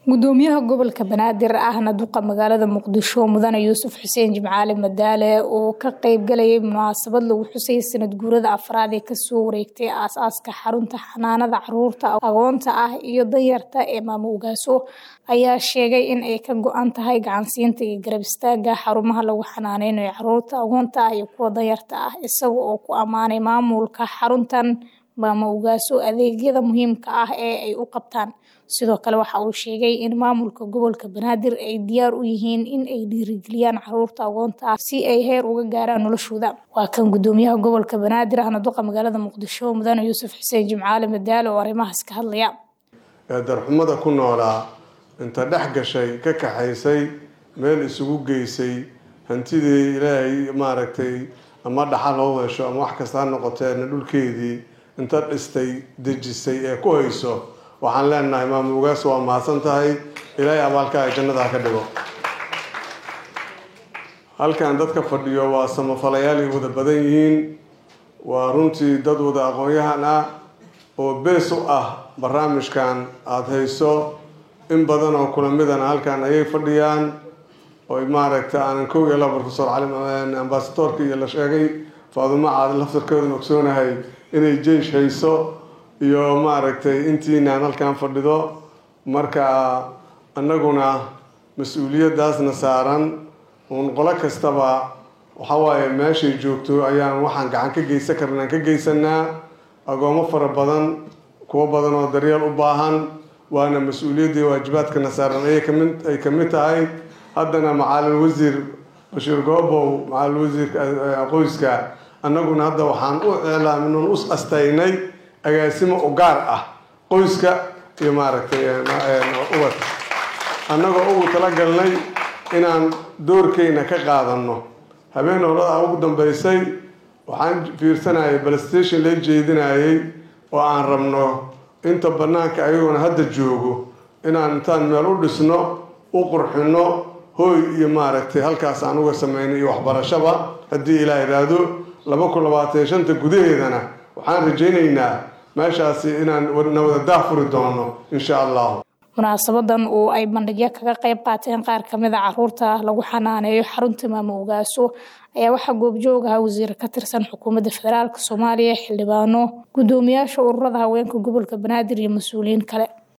gudoomiyaha gobolka banaadir ahna duqa magaalada muqdisho mudane yuusuf xuseen jimcaali madaale oo ka qeybgalayay munaasabad lagu xusay sanad guurada afraad ee kasoo wareegtay aas-aaska xarunta xanaanada caruurta aqoonta ah iyo danyarta ee maamo ugaaso ayaa sheegay in ay ka go-an tahay gacansiinta iyo garab istaaga xarumaha lagu xanaaneynayo caruurta aqoonta ah iyo kuwa danyarta ah isaga oo ku ammaanay maamulka xaruntan maamo ugaaso adeegyada muhiimka ah ee ay u qabtaan sidoo kale waxa uu sheegay in maamulka gobolka banaadir ay diyaar u yihiin in ay dhiirigeliyaan caruurta aqoonta ah si ay heer uga gaaraan noloshooda waa kan gudoomiyaha gobolka banaadir ahna duqa magaalada muqdisho mudane yuusuf xuseen jimcaali madaale oo arrimahaas ka hadlaya darxumada ku noolaa inta dhex gashay ka kaxaysay meel isugu geysay hantidii ilaahay maaragtay ama dhaxal loo hesho ama wax kasta ha noqoteena dhulkeedii inta dhistay dejisay ee ku hayso waxaan leenahay maamo ugaas waa mahadsan tahay ilaahay abaalkaaga jannada ha ka dhigo halkan dadka fadhiyo waa samafalayaal ay wada badan yihiin waa runtii dad wada aqoon-yahan ah oo bees u ah barnaamijkan aada hayso in badan oo kula midana halkan ayay fadhiyaan oy maaragta aanan kow iyo laba profesor cali ambasadorka iyo la sheegay faadumo caad laftarkeeduna ogsoonahay inay jeish hayso iyo maaragtay intiinaan halkan fadhido marka annaguna mas-uuliyadaasna saaran uun qolo kastaba waxawaaye meeshay joogto ayaan waxaan gacan ka geysan karnaan ka geysanaa agoomo fara badan kuwo badan oo daryeel u baahan waana mas-uuliyaddii waajibaadkana saaran ayay kamid ay kamid tahay haddana macalin wasiir bashiir goobow macalin wasiirka qoyska annaguna hadda waxaan u iclaamin u astaynay agaasimo u gaar ah qoyska iyo maaragtay ubad annagoo ugu talagalnay inaan doorkeyna ka qaadano habeen holadaa ugu dambeysay waxaan fiirsanayay balstation la jeedinayay oo aan rabno inta banaanka ayagoona hadda joogo inaan intaan meel u dhisno u qurxino hooy iyo maaragtay halkaas aan uga sameynay iyo waxbarashaba haddii ilaa idhaahdo laba kun labaatan iyo shanta gudaheedana waxaan rajaynaynaa meeshaasi inaan nawada daafuri doono insha allah munaasabadan oo ay bandhigyo kaga qayb qaateen qaar kamid a caruurta lagu xanaaneeyo xarunta maamo ugaaso ayaa waxaa goobjoog aha wasiir ka tirsan xukuumadda federaalk soomaaliya xildhibaano gudoomiyaasha ururada haweenka gobolka banaadir iyo mas-uuliyiin kale